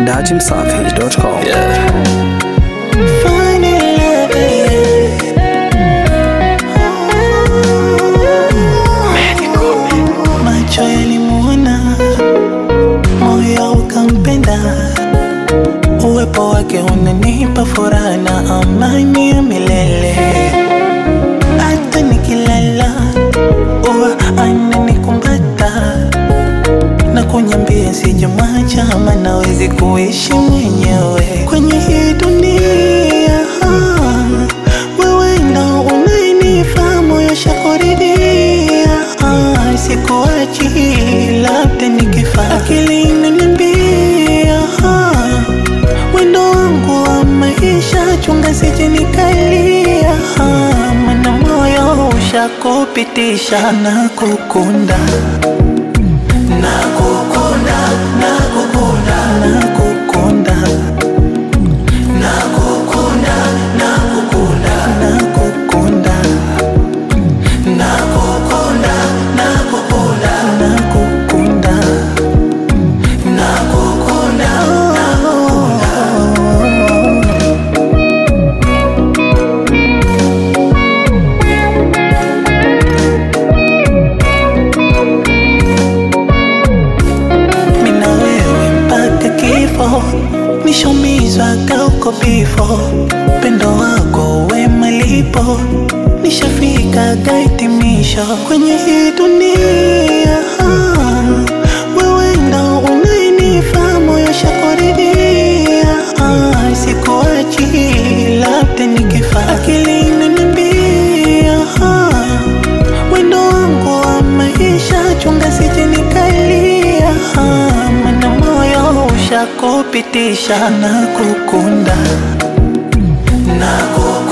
dachimsafi.com. Macho yalimuona, moyo ukampenda, uwepo wake unanipa furaha na amani ya milele. Hata nikilala huwa ananikumbata na kunyambia sijamwacha, ama nawezi kuishi mwenyewe kwenye hii dunia. Wewe ndo unayenifaa moyo shakuridhia, Ah, sikuachi labda nikifa, akili inaniambia ah, wendo wangu wa maisha, chunga sije nikalia, ah, mana moyo ushakupitisha na kukunda nakukunda nakukunda nakukunda nakukunda nakukunda nakukunda nakukunda nakukunda nakukunda nakukunda mina wewe mpaka kifo, nishomizwa kauko bifo, pendo wako we malipo, nishafika kaitimisho kwenye hii dunia. Wewe ndo unayenifaa moyo shakuridhia, Ah, sikuachi labda nikifa, akili inaniambia ah, wendo wangu wa maisha, chunga sije nikalia, ah, mana moyo ushakupitisha na kukunda na kukunda